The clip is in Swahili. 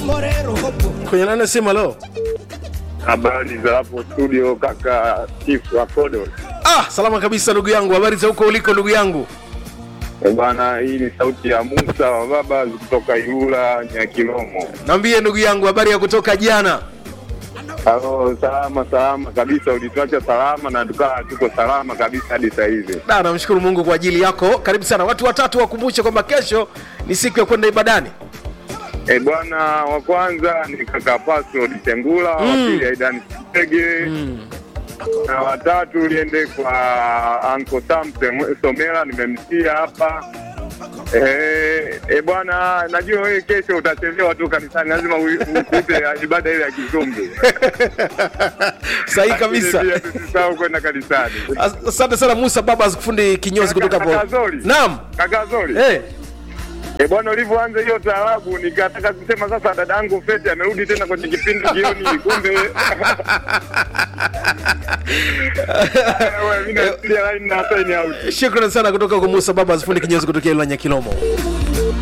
kwenye nane sema lo Habari za hapo studio, kaka Chifu Akodo. ah salama kabisa ndugu yangu habari za huko uliko ndugu yangu Eh, Bwana, hii ni sauti ya Musa wa baba kutoka Ilula Nyakilomo. naambie ndugu yangu habari ya kutoka jana Halo, salama salama kabisa, ulituacha salama na tukaa tuko salama kabisa hadi sasa hivi. da namshukuru mungu kwa ajili yako karibu sana watu watatu wakumbushe kwamba kesho ni siku ya kwenda ibadani Eh, bwana wa kwanza ni kaka Pasco Ditengula, wa pili Aidan Sege na watatu uliende kwa Uncle Sam Sem- Somela, nimemsikia hapa. Eh, eh, bwana, najua wewe kesho utachelewa tu kanisani, lazima u- ukute ibada ile ya kizungu. sahihi kabisa Lakini pia tusisahau kwenda kanisani. As- asante sana musa baba kufundi kinyozi kutoka Kaka hapo Zori. naam Kaka Zori. hey. Eh, bwana ulivyoanza hiyo taarabu nikataka kusema sasa dadangu Feti amerudi tena kwenye kipindi jioni kumbe Wewe, mimi nasikia line na sign out. shukrani sana kutoka kwa musa baba fundi kinyozi kutokea ilanya kilomo